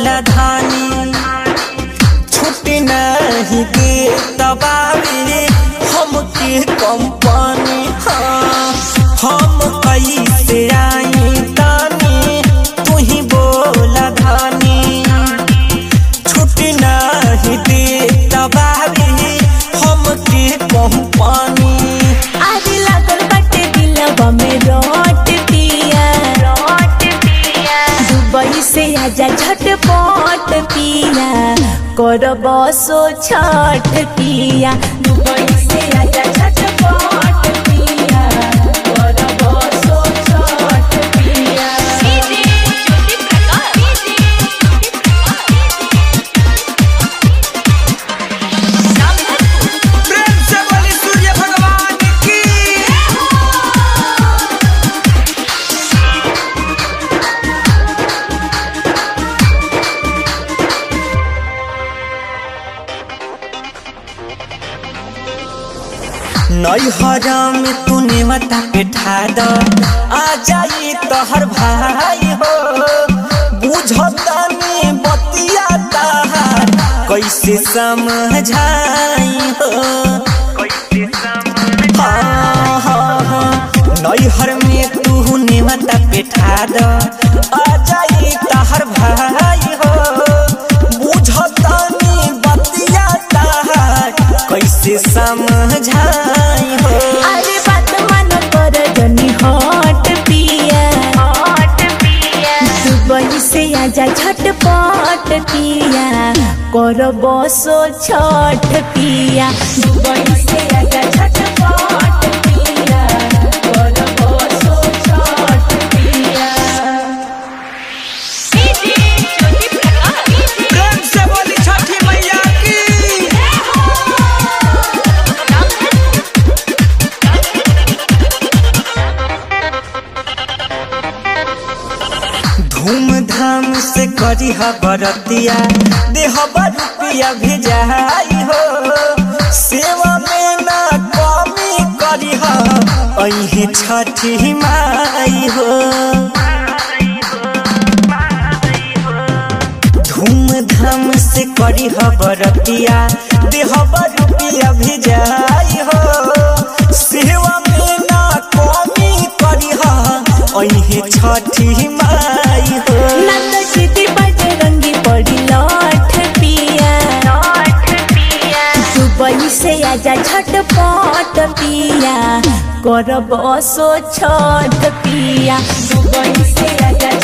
बोला धानी छुट्टी नहीं दे तबावे हमके कंपनी हाँ हम कैसे आई तानी तू ही बोला धानी छुट्टी नहीं दे तबावे हमके कंपनी आगे लागल बाटे दिलवा में रोट पिया रोट पिया दुबई से आजा झटपट पिया कर बसो छठ पिया दुबई से आजा झटपट पिया कर बसो छठ पिया प्रेम से बोली सूर्य भगवान की नैहरा में तूने मता पे ठाद आ जाई तोहर भाई हो बुझतानी बतिया ताहार कैसे समझाई हो हाँ, हाँ, हाँ। नैहर में तू नेवता पे ठाद आ जाई तोहर भाई हो बुझतानी बतिया ताहार कैसे समझाई हो अरे बात मन कर जनी हट पिया हट पिया दुबई से आजा झटपट पिया कर बसो छठ पिया दुबई से आजा झटपट पिया कर बसो छठ पिया प्रेम से बोली छठी मैया की धूमधाम से करी ह बरतिया देह रुपया भेजाई हो सेवा में ना कमी करी ह अही छठी माई हो धूमधाम से करी ह बरतिया देह रुपया भेजाई हो सेवा में ना कमी करी ह अही छठी माई हो नंद चिति बजरंगी पड़ी लौट पिया लौट पिया दुबई से आजा झटपट पिया कर बसो छठ पिया दुबई से आजा